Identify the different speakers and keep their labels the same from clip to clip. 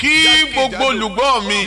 Speaker 1: kí gbogbo olùgbọ́ mi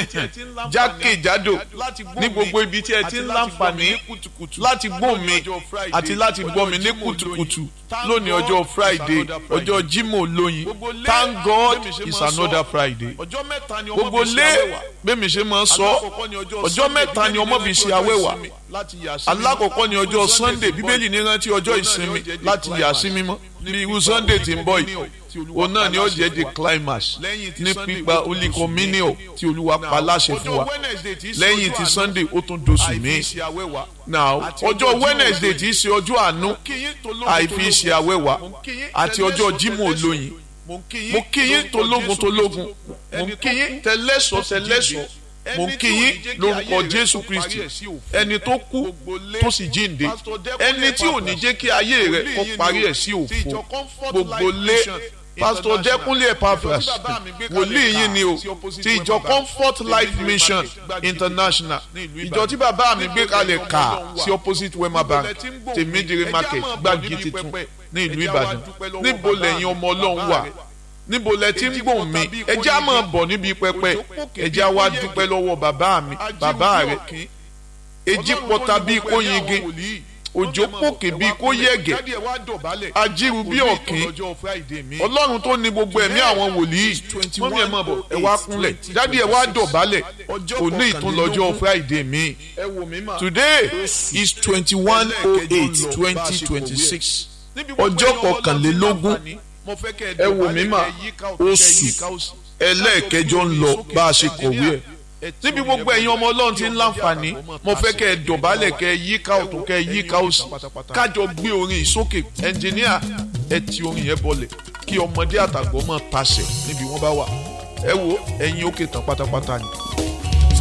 Speaker 1: jákèjádò ní gbogbo ibi tí ẹ ti ń láǹfààní láti gbọ́ mi àti láti gbọ́ mi ní kùtùkùtù lónìí ọjọ́ friday ọjọ́ jimoh lóyin thank god it's another friday gbogbo lé bẹ́ẹ̀mi ṣe máa ń sọ ọjọ́ mẹ́ta ni ọmọ fi ṣe awẹ́wà alákọ̀ọ́kọ́ ni ọjọ́ sunday bíbélì ní rántí ọjọ́ ìsinmi láti yà sí mímọ́ bí irú sunday ti ń bọ̀ yìí òun náà ni ó jẹ́ the climax ní pípa olùkọ́mínìọ̀ tí olúwa pa láṣẹ fún wa lẹ́yìn ti sunday ó tún doṣù mí now ọjọ́ wednesday tí í ṣe ọjọ́ àánú àìfi ṣe awẹ́wà àti ọjọ́ jímọ̀ olóyin mo kí yín tológun tológun mo kí yín tẹlẹ́sọ̀ tẹlẹ́sọ̀ mo kí yín lórúkọ jésù kristi ẹni tó kú tó sì jíǹde ẹni tí ò ní jẹ́ kí ayé rẹ̀ kó parí ẹ̀ sí òfo gbogbo lé pastor jẹkúnlé epaphras wòlíì yín ni o ti ìjọ comfort life mission international ìjọ tí bàbá mi gbé kalẹ̀ kà sí opposite wema bank tèmídìrí market gbági titun ní ìlú ìbàdàn níbo lẹ́yìn ọmọ ọlọ́run wà níbo lẹ ti ń gbòòn mi ẹjẹ́ á máa bọ̀ níbi pẹpẹ ẹjẹ́ á wá dúpẹ́ lọ́wọ́ bàbá mi bàbá rẹ̀ èjì pọ̀ta bíi kó yingin òjò pòkè bíi kó yẹ̀gẹ̀ ajíru bíi ọ̀kín ọlọ́run tó ní gbogbo ẹ̀mí àwọn wòlíì mọ́mí ẹ̀ máa bọ̀ ẹ wá kúnlẹ̀ dádì ẹ wá dọ̀bálẹ̀ òní ìtúnlọ́jọ́ friday mi today is twenty one oh eight twenty twenty six ọjọ́ kọkànlélógún ẹ wò mí mà oṣù ẹlẹ́ẹ̀kẹjọ ń lọ bá a ṣe kọ̀wé ẹ̀ níbi gbogbo ẹ̀yin ọmọ ọlọ́run ti ń láǹfààní mo fẹ́ kẹ́ ẹ dọ̀bálẹ̀ kẹ́ ẹ yíká ọ̀tún kẹ́ ẹ yíká òsì kájọ gbé orin ìsókè ẹnjìníà ẹ ti orin yẹn bọlẹ̀ kí ọmọdé àtàgbọ́ máa tasẹ̀ níbi wọ́n bá wà ẹ wo ẹ̀yin òkè tán pátápátá ni.